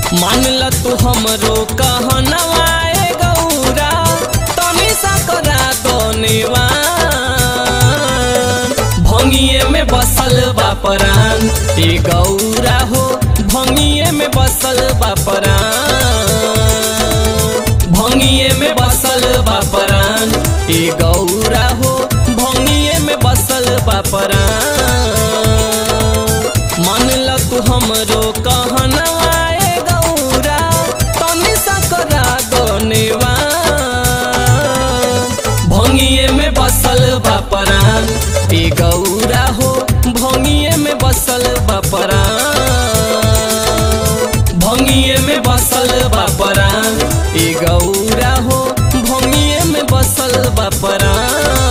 मान ल तू हमरो कहनवा ए गौरा तनी सा करा दोनेवा भंगिए में बसल बा परान ए गौरा हो भंगिए में बसल बा परान भंगिए में बसल बा परान ए गौरा हो भंगिए में बसल बा परान मान ल तू हमरो कहनवा ए गौरा तनी सा करा दोनेवा भंगिए में बसल बा परान ए गौरा हो भंगिए में बसल बा परान भंगिए में बसल बा परान ए गौरा हो भंगिए में बसल बा परान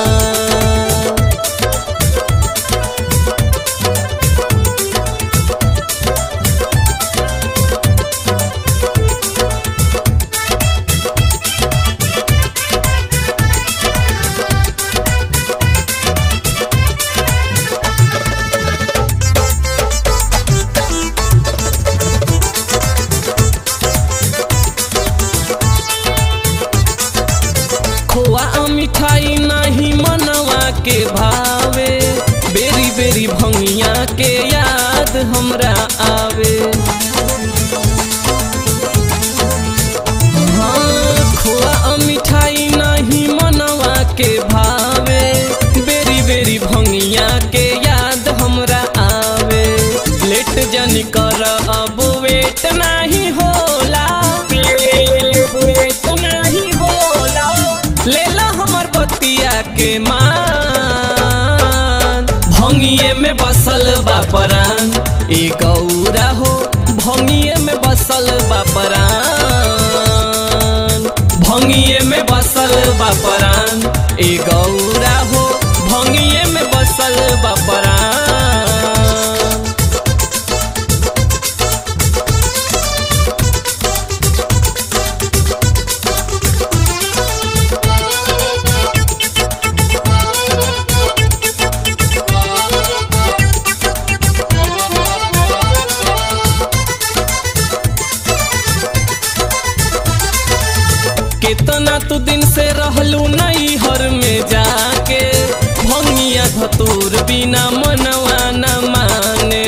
खोआ आ मिठाई नहीं मनवा के भावे बेरी बेरी भंगिया के याद हमरा आवे हाँ, खोआ आ मिठाई नहीं मनवा के भावे बेरी बेरी भंगिया के याद हमरा आवे लेट जन कर अब वेट नहीं होला वेट नहीं होला लेला हमर बतिया के मान भंगिए में बसल बा परान ए गौरा हो भंगिए में बसल बा परान भंगिए में बसल बा परान ए गौरा हो भंगिए में बसल बा परान केतना तू दिन से रहलू नई हर में जाके भंगिया धतूर बिना मनवा न माने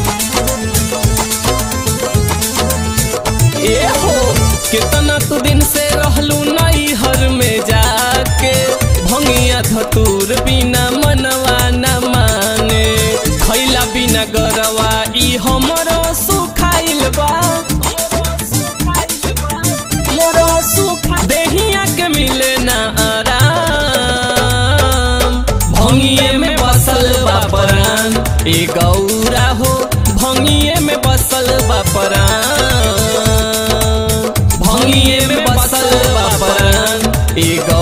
ए हो केतना तू दिन से रहलू नई हर में जाके भंगिया धतूर बिना मनवा न माने खैला बिना गरवा ई हमरो सुखाइल बा मोरो सुख देहिया के मिले ना आराम भंगिए में बसल बा परान ए गौरा हो भंगिए में बसल बा परान भंगिए में बसल बा परान ए गौ